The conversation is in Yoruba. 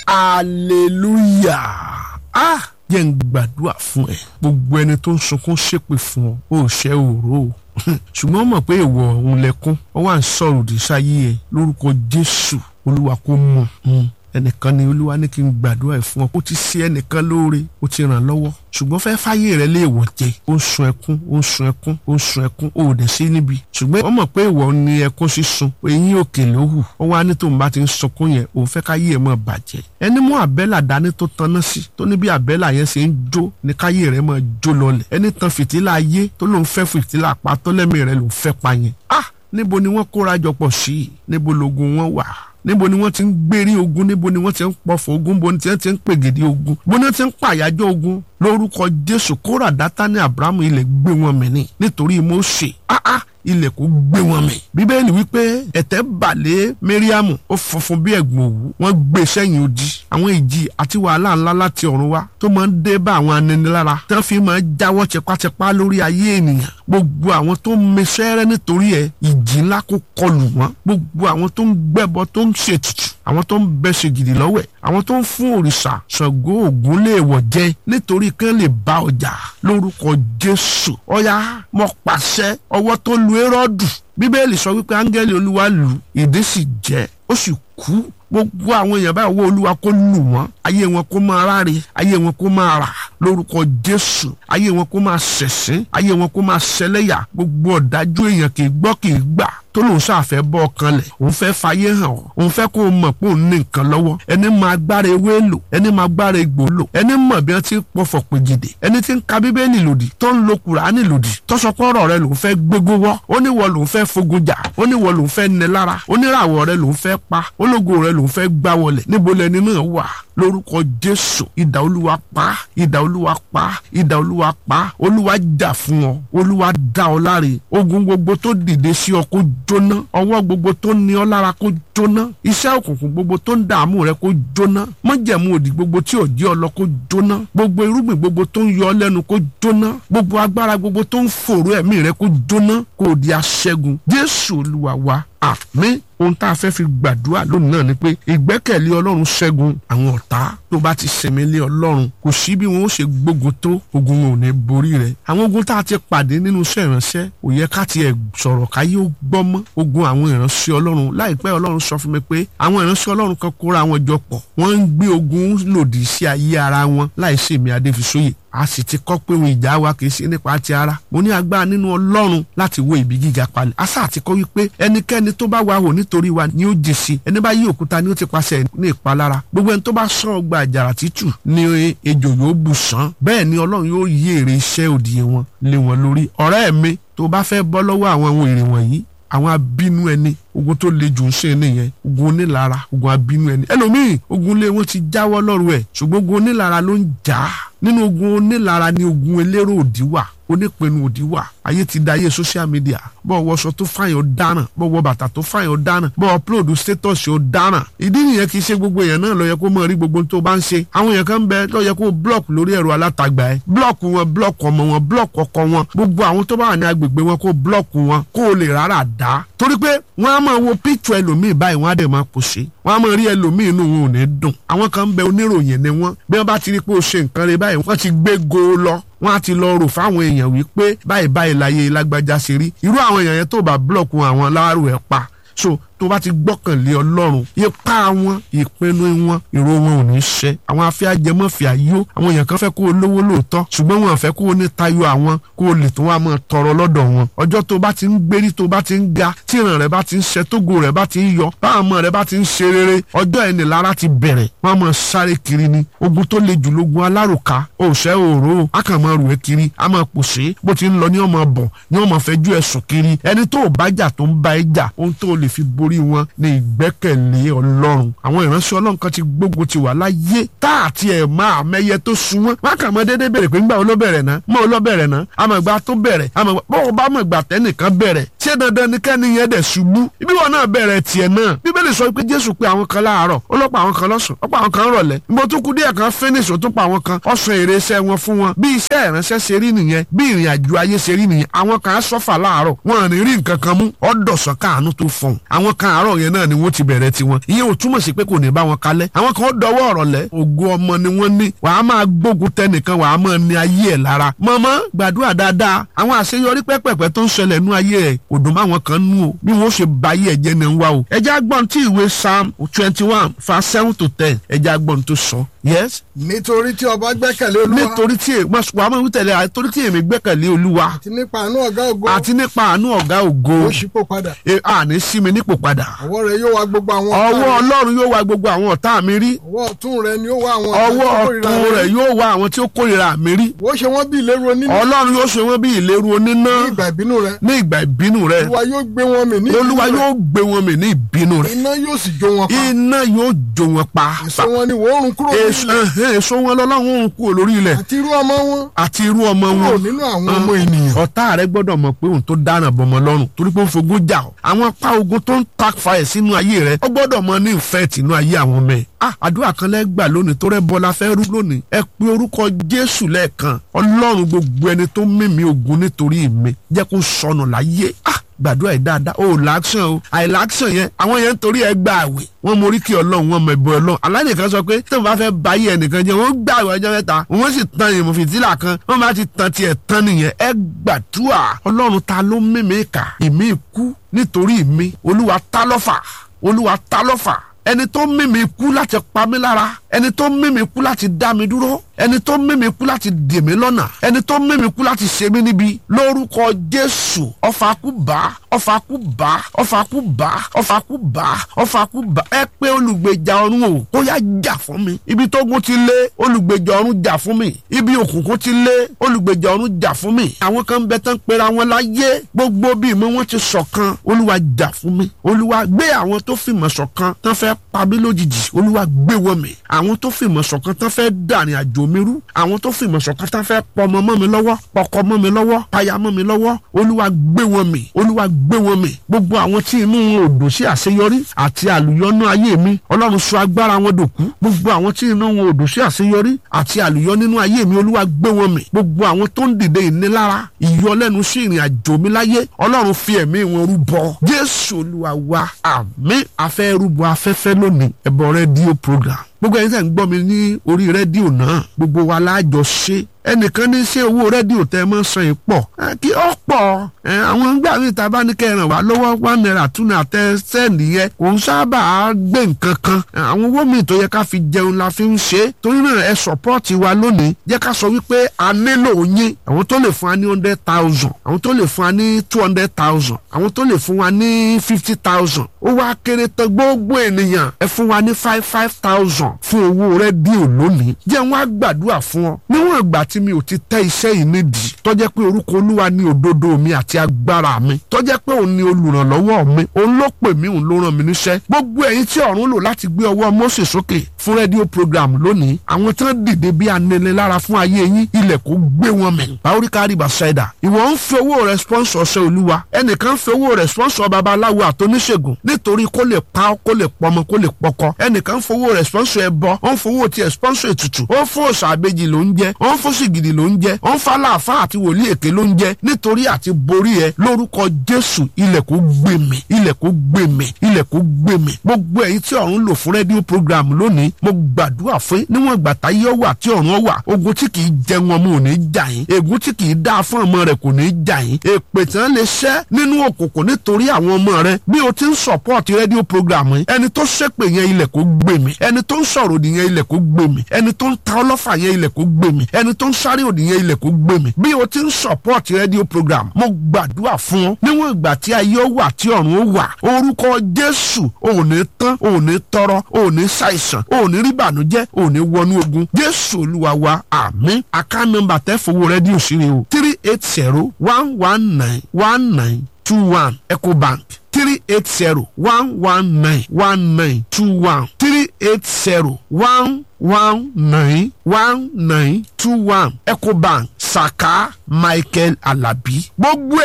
hallelujah ah jẹ́ ń gbàdúrà fún ẹ gbogbo ẹni tó ń sunkún ṣépè fún ọ ó ṣẹ́ òró o ṣùgbọ́n mọ̀ pé ìwọ òun lẹ́kún ọ wà ń sọ̀rọ̀ òdì sáyé ẹ lórúkọ jésù olúwa kó mú un ẹnìkan ni olúwa ní kí n gbàdúrà ẹ fún ọ kó ti ṣe ẹnìkan lóore ó ti ràn lọ́wọ́ ṣùgbọ́n fẹ́ fáyé rẹ lè wọ̀ jẹ ó ń sun ẹkún ó ń sun ẹkún ó ń sun ẹkún ó ò dẹ̀ sí níbi ṣùgbọ́n wọ́n mọ̀ pé ìwọ ni ẹkún sísun eyín òkè ló hù ó wá ní tóun bá ti ń sunkún yẹn òun fẹ́ káyé ẹ̀ mọ̀ bàjẹ́ ẹni mú àbẹ́là dání tó taná sí tó ní bí àbẹ́là yẹn ṣe ń jó ní káyé rẹ̀ mọ̀ jó lọlẹ̀ ẹni tan fìtílà ayé tó lóun fẹ́ fìtílà pa tó lẹ́mìí rẹ̀ lòun fẹ́ pa yẹn ah níbo ni wọ́n kóra jọpọ̀ sí níbo logun wọn wà níbo ni wọ́n ti ń gbérí ogun níbo ni wọ́n ti ń pọ̀fọ̀ ogun níbo ni wọ́n ti ń pègèdè ogun níbo ni wọ́n ti ń pàyájọ́ ogun lórúkọ jésù kóra dátánì abrahamu ilẹ̀ gbé wọn mì ní nítorí Mósè áá ilẹ̀ kò gbé wọn mì. bíbélì wípé ẹ̀tẹ́ balẹ̀ mẹ́ríàmù ó funfun bí ẹ̀gbọ̀n òwú wọ́n gbé sẹ́yìn odi àwọn ìjì àti wàhálà ńlá láti ọ̀run wá tó máa ń dé bá àwọn aninilára tí wọ́n fi máa ń jáwọ́ tipátipá lórí ayé ènìyàn gbogbo àwọn tó ń mesẹ́rẹ́ nítorí ẹ̀ ìjì ńlá kó kọlù wọ́n gbogbo àwọn tó ń gbẹ́bọ tó ń ṣètùtù àwọn tó ń bẹ́sẹ̀ gidi lọ́wẹ̀ àwọn tó ń fún òrìṣà Ṣàngó Ògún lè wọ̀ jẹ nítorí kán lè bá ọjà lórúkọ Jésù ọ̀yá mo pàṣẹ ọwọ́ tó lu Hẹ́rọ́dù bíbélì sọ wípé áńgẹ́lì olúwa lù ìdí sì jẹ́ ó sì kú gbogbo àwọn èèyàn báyìí owó olúwa kó lù wọ́n ayé wọn kó máa ráre ayé wọn kó máa rà lórúkọ jésù ayé wọn kó máa ṣẹ̀sín ayé wọn kó máa ṣẹlẹ́yà gbogbo ọ̀dájú èèyàn kì í gbọ́ kì í gbà tó lòun ṣàfẹ́ bọ́ ọkàn lẹ̀ òun fẹ́ fàyè hàn ọ́ òun fẹ́ kó o mọ̀ pé òun ní nǹkan lọ́wọ́ ẹni máa gbára ewé lò ẹni máa gbára egbò lò ẹni mọ̀ bí wọ́n ti pọ̀fọ̀ pèjìdè ẹni tí ń ka bíbélì lòdì tó ń lo kùránì lòdì tó sọ pé ọ̀rọ̀ rẹ lòun fẹ́ gbégó wọ́ ó ní wọ lòun fẹ́ fogun jà ó ní wọ lòun fẹ́ nẹ lára ó ní ràwọ̀ rẹ lòun fẹ́ pa ológo rẹ lòun fẹ́ gbá wọlẹ̀ níbo lẹni náà wà lórúkọ jésù idà olúwa pa idà olúwa pa idà olúwa pa olúwa jà fún ọ olúwa dá ọ láre ogun gbogbo tó dìde sí ọ kó jóná ọwọ́ gbogbo tó ní ọ lára kó jóná iṣẹ́ òkùnkùn gbogbo tó ń dààmú rẹ kó jóná májẹ̀mú òdì gbogbo tí ò jẹ́ ọ lọ kó jóná gbogbo irúgbìn gbogbo tó ń yọ ọ lẹ́nu kó jóná gbogbo agbára gbogbo tó ń fòrò ẹ̀mí rẹ kó jóná kó di aṣẹ́gun jésù olúwa wa àmín ohun tá a fẹ́ fi gbàdúrà lónìí náà ni pé ìgbẹ́kẹ̀lé ọlọ́run ṣẹ́gun àwọn ọ̀tá tó bá ti sẹ̀mí lé ọlọ́run kò sí bí wọn ó ṣe gbógun tó ogun wọn ò ní borí rẹ̀ àwọn ogun tá a ti pàdé nínú iṣẹ́ ìránṣẹ́ kò yẹ ká tiẹ̀ sọ̀rọ̀ káyé ó gbọ́ mọ́ ogun àwọn ìránṣẹ́ ọlọ́run láìpẹ́ ọlọ́run sọ fún mi pé àwọn ìránṣẹ́ ọlọ́run kan kóra wọn jọ pọ̀ wọ́n ń gbé ogun lòdì sí ayé ara wọn láì sèmi adéfisóyè a sì ti kọ́ pé ohun ìjà wa kì í ṣe nípa ti ara mo ní agbára nínú ọlọ́run láti wo ibi gíga palẹ̀ a sáà ti kọ́ wípé ẹnikẹ́ni tó bá wà wò nítorí wa ni ó jèsì ẹni bá yí òkúta ni ó ti paṣẹ ní ìpalára gbogbo ẹni tó bá sọ ọgbà àjàrà títù ni ejò yóò bù sán bẹ́ẹ̀ ni ọlọ́run yóò yí èrè iṣẹ́ òdì wọn lé wọn lórí ọ̀rẹ́ mi tó bá fẹ́ bọ́ lọ́wọ́ àwọn ohun èrè wọ̀nyí àwọn abínú ẹni ogun tó le jù ń ṣe nìyẹn ogun onílara ogun abínú ẹni ẹlòmíì ogun lé wọn ti jáwọ́ lọ́rùn ẹ̀ ṣùgbọ́n ogun onílara ló ń jà á nínú ogun onílara ni ogun elérò òdì wà onípinnu òdì wà ayé ti da ayé social media bọ́ wọṣọ tó fàyàn dáràn bọ́ wọ bàtà tó fàyàn dáràn bọ́ upload status ó dáràn ìdí nìyẹn kì í ṣe gbogbo èèyàn náà ló yẹ kó mọ̀ rí gbogbo tó bá ń ṣe àwọn èèyàn kan bẹ ló yẹ kó block lórí ẹ̀rọ alátagbà ẹ̀ block wọn block ọmọ wọn block ọkọ wọn gbogbo àwọn tó bá wà ní agbègbè wọn kó block wọn kó o lè rárá dá torí pé wọn á máa wo picture ẹlòmíì báyìí wọn á dẹ̀ máa pòṣe wọn á máa rí ẹlòmíì inú wọn ò ní dùn àwọn kan bẹ oníròyìn ni wọn bí wọn bá ti rí pé o ṣe nǹkan rẹ báyìí wọn ti gbé go lọ wọn á ti lọ rò fáwọn èèyàn wípé báyìí báyìí láyé lágbájá ṣe rí irú àwọn èèyàn yẹn tó bá blọọkù àwọn láàrú ẹ pa so tó bá ti gbọ́kànlé ọlọ́run ipá wọn ìpinnu wọn ìró wọn ò ní ṣẹ àwọn afẹ́ ajẹmọ́fẹ́ ayó àwọn èèyàn kan fẹ́ kó o lówó lóòótọ́ ṣùgbọ́n wọn fẹ́ kó o ní tayọ àwọn kó o lè tó wá máa tọrọ lọ́dọ̀ wọn ọjọ́ tó bá ti ń gbérí tó bá ti ń ga tí ìràn rẹ bá ti ń ṣẹ tógo rẹ bá ti ń yọ báwọn ọmọ rẹ bá ti ń ṣe rere ọjọ́ ẹni lára ti bẹ̀rẹ̀ wọn máa sáré kiri ni ogun tó le jù lógun alárùká òṣẹ́ òró a kàn máa rù ẹ́ kiri a máa pòṣé bó ti ń lọ ní ọmọ bọ̀ ní ọmọ fẹjú ẹ̀sùn kiri ẹni tó bá jà tó ń bá ẹ jà ohun tó lè fi borí wọn ní ìgbẹ́kẹ̀lé ọlọ́run àwọn ìránṣẹ́ ọlọ́run kan ti gbógun ti wà láyé tá àti ẹ̀ máa mẹ́yẹ tó sun wọn wọn kàn mọ́ déédéé bẹ̀rẹ̀ pé ńgbà wo ló bẹ̀rẹ̀ náà mọ́ ọ ló bẹ̀rẹ̀ náà àmọ̀gbà tó bẹ̀rẹ̀ àmọ̀gbà bọ́ọ̀ bá mọ̀gbà tẹ́nìkan bẹ̀rẹ̀ ṣé dandan ni kẹ́ni yẹn dẹ̀ ṣubú ibi wọn náà bẹ̀rẹ̀ tiẹ̀ náà bíbélì sọ pé jésù pé àwọn kan láàárọ̀ ó lọ́pọ̀ àwọn kan lọ́sàn ó pa àwọn kan rọ̀lẹ́ níbo tó kú díẹ̀ kan finish ó tún pa àwọn kan ọ̀sán èrè iṣẹ́ wọn fún wọn bí iṣẹ́ ìránṣẹ́ ṣe rí nìyẹn bí ìrìn àjò ayé ṣe rí nìyẹn àwọn kan sọ́fà láàárọ̀ wọn ò ní rí nǹkan kan mú ọ̀dọ̀sán káàánú tó fọ̀hún àwọn wọn kan àárọ̀ yẹn náà ni wọ́n ti bẹ̀rẹ̀ tiwọn ìyẹn ò túmọ̀ sí pé kò ní bá wọn kalẹ̀ àwọn kan dọwọ́ ọ̀rọ̀ lẹ̀ ògo ọmọ ni wọ́n ní wàá máa gbógun tẹnìkan wàá máa ní ayé ẹ̀ lára mọ̀mọ́ gbàdúrà dáadáa àwọn àṣeyọrí pẹ́pẹ̀pẹ́ tó ń ṣẹlẹ̀ nú ayé ẹ̀ kò dùn máwọn kan nú o bí wọ́n ṣe ba ayé ẹ̀ jẹ́ ni ń wá o ẹjẹ́ agbọ́n tí ìwé psalm twenty one verse seven to ten ẹjẹ́ agbọ́n tó sọ yes nítorí tí ọba gbẹ́kẹ̀lé olúwa nítorí tí wàá máa ń tẹ̀lé àtorí tí èmi gbẹ́kẹ̀lé olúwa àti nípa àánú ọ̀gá ògo àti nípa àánú ọ̀gá ògo ó ṣípò padà e- àní sí mi nípò padà ọwọ́ rẹ̀ yóò wá gbogbo àwọn ọ̀tá ọwọ́ rẹ̀. ọlọ́run yóò wá gbogbo àwọn ọ̀tá mi rí ọwọ́ ọ̀tún rẹ̀ ni ó wá àwọn ọ̀tá ọwọ́ tó kórìíra ọ̀tún rẹ̀ yóò wá àwọn tí ó kórìíra mi rí ó ṣe wọ́n bí ìléru onínú ọlọ́run yóò ṣe wọ́n bí ìléru oníná ní ìgbà ìbínú rẹ̀ ní ìgbà ìbínú rẹ̀ olúwa yóò gbé wọn mì ní olúwa ìbínú yóò gbé wọn mì ní ìbínú rẹ̀ rẹ̀ iná yóò sì jó wọn pa iná yóò jó wọn pa èso wọn ni wọ́n run kúrò èso nílẹ̀ ẹhẹ́, èso wọn lọ́lọ́run ń kú lórí ilẹ̀ àti irú ọmọ wọn àti irú ọmọ kúrò wọn nínú àwọn ọmọ ènìyàn ọ̀tá rẹ gbọ́dọ̀ mọ̀ pé òun tó dáná bọmọ lọ́rùn torí pé ó ń fogún jà ọ́ àwọn apá ogun tó ń ta fàyè sínú ayé rẹ ó gbọ́dọ̀ mọ ní ìfẹ́ tìǹú ayé àwọn ọmọ ẹ̀ ah àdúrà kan lẹ́gbà lónìí tó rẹ́ bọ́lá fẹ́ rú lónìí ẹ pe orúkọ jésù lẹ́ẹ̀kan ọlọ́run gbogbo ẹni tó mímí ogun nítorí mi jẹ́ kó sọnù láyé ah gbàdúrà yìí dáadáa o làákṣàn o àìlàákṣàn yẹn àwọn yẹn ń torí ẹ gba àwẹ̀ wọn mọ oríkì ọlọ́run wọn mọ ẹbọ ọlọ́run aláìníkan sọ pé tí wọn bá fẹ́ ba ayé ẹnìkan jẹ́ wọn gbà àwẹ̀ ọjọ́ mẹ́ta wọn sì tan ìmọ̀ fìtílà kan wọn bá ti tan tiẹ̀ tán nìyẹn ẹ gbàdúrà ọlọ́run ta ló mímí kà ìmí ikú nítorí mi olúwa ta lọ́fà olúwa ta lọ́fà ẹni tó mímí kú láti pa mí lára ẹni tó mímí kú láti dá mi dúró ẹni tó mímí kú láti dè mí lọ́nà ẹni tó mímí kú láti ṣe mí níbi lórúkọ jésù ọfà kú bá ọfà kú bá ọfà kú bá ọfà kú bá ọfà kú bá ẹ pé olùgbèjà ọ̀run o ó yá jà fún mi ibi tógun ti lé olùgbèjà ọ̀run jà fún mi ibi òkùnkùn ti lé olùgbèjà ọ̀run jà fún mi àwọn kan bẹ tán pera wọn láyé gbogbo bí ìmọ̀ wọn ti ṣọ̀kan olúwa jà fún mi olúwa gbé àwọn tó fìmọ̀ ṣọ̀kan tán fẹ́ pa mí lójijì olúwa gbé wọn mi àwọn tó fìmọ̀ ṣọ̀kan tán fẹ́ dàrin àjò mi rú àwọn tó fìmọ̀ ṣọ̀kan tán fẹ́ pọmọ mọ́ mi lọ́wọ́ pọkọ mọ́ mi lọ́wọ́ paya mọ́ mi lọ́wọ́ olúwa gbé wọn mi olúwa gbé wọn mi gbogbo àwọn tí inú wọn ò dùn sí àṣeyọrí àti àlùyọ́nú ayé mi ọlọ́run sọ agbára wọn dòkú gbogbo àwọn tí inú wọn ò dùn sí àṣeyọrí àti àlùyọ́ nínú ayé mi olúwa gbé wọn mi gbogbo àwọn tó ń dìde ìnilára ìyọlẹ́nu sí ìrìn àjò mi láyé ọlọ́run fi ẹ̀mí wọn rúbọ jésù olúwa wa àmín afẹ́ rúbọ afẹ́fẹ́ lónìí ẹ̀bọ̀ rédíò program gbogbo ẹni tẹ́ ń gbọ́ mi ní orí rédíò náà gbogbo wa láàjọ ṣe ẹnìkan ní ṣé owó rédíò tẹ́ mọ́ san yìí pọ̀ ẹ, kí ó pọ̀ ẹ, àwọn ńgbà mi ta bá ní kẹ́ ẹ ràn wá lọ́wọ́ one naira two naira tẹ́ sẹ́ẹ̀nì yẹn kò ń sábà gbé nǹkan kan ẹ, àwọn owó mi tó yẹ ká fi jẹun la fi ń ṣe é torí náà ẹ sọ̀pọ́ọ̀tì wa lónìí jẹ́ ká sọ wípé a nílò yín àwọn tó lè fún wa ní hundred thousand àwọn tó lè fún wa ní two hundred thousand àwọn tó lè fún wa ní fifty thousand ó wá kéré tán gbogbo ènìyàn ẹ fún wa ní five five thousand fún owó rédíò lónìí jẹ́ wọ́n á gbàdúrà fún ọ níwọ̀n ìgbà tí mi ò ti tẹ́ iṣẹ́ yìí nídìí tọ́jẹ́ pé orúkọ olúwa ní òdodo mi àti agbára mi tọ́jẹ́ pé òun ni olùrànlọ́wọ́ mi òun ló pè mí òun ló ràn mí níṣẹ́ gbogbo ẹ̀yin tí ọ̀run lò láti gbé ọwọ́ Mósè sókè fún rédíò program lónìí àwọn tí wọ́n dìde bí aninilára fún ayé yín ilẹ̀ kò gbé wọn mì báwórí kárí bàṣẹ́dà ìwọ ń fi owó rẹ̀ sponsor ọ̀sẹ̀ olúwa ẹnìkan ń fi owó rẹ̀ sponsor babaláwo àtọ́níṣègùn nítorí kó lè pa ọ́ kó lè pọmọ kó lè pọkọ ẹnìkan ń fowó rẹ̀ sponsor ẹbọ ó ń fowó tiẹ̀ sponsor ètùtù ó ń fún òòṣà àbejì ló ń jẹ ó ń fún sìgìdì ló ń jẹ ó ń fa láàfáà àti wòlíì èké ló ń jẹ nítorí àti borí ẹ lórúkọ jésù ilẹ̀ kò gbé mi ilẹ̀ kò gbé mi ilẹ̀ kò gbé mi gbogbo ẹ̀yin tí ọ̀run lò fún rédíò program lónìí mo gbàdúrà fún níwọ̀n ìgbà táyé wà tí ọ̀run wà ogun tí kìí jẹ wọn mo ò ní jà yín ègún tí kìí dá fún ọmọ rẹ kò ní jà yín èpè tí wọn lè ṣẹ́ nínú òkùnkùn nítorí àwọn ọmọ rẹ bí o ti ń support rédíò program yìí ẹni tó ṣépè yẹn ilẹ̀ kò gbé mi ẹni tó ń sọ̀rọ̀ òdì yẹn ilẹ̀ kò gbé mi ẹni tó ń ta ọlọ́fà yẹn ilẹ̀ kò gbé mi ẹni tó ń sáré òdì yẹn ilẹ̀ kò gbé mi bí o ti ń support rédíò program mo gbàdúrà fún ọ níwọ̀n ìgbà tí ayé ó wà tí ọ̀run ó wà orúkọ jésù ò ní tán ò ní tọrọ ò ní ṣàìsàn ò ní rí bànújẹ́ ò ní wọnú ogun jésù olúwa wa àmín àká nọ́mbà tẹ́ fowó rédíò sí ni o three eight zero one one nine one nine two one ecobank three eight zero one one nine one nine two one three eight zero one one nine one nine two one ecobank saka michael alabi gbogbo ẹ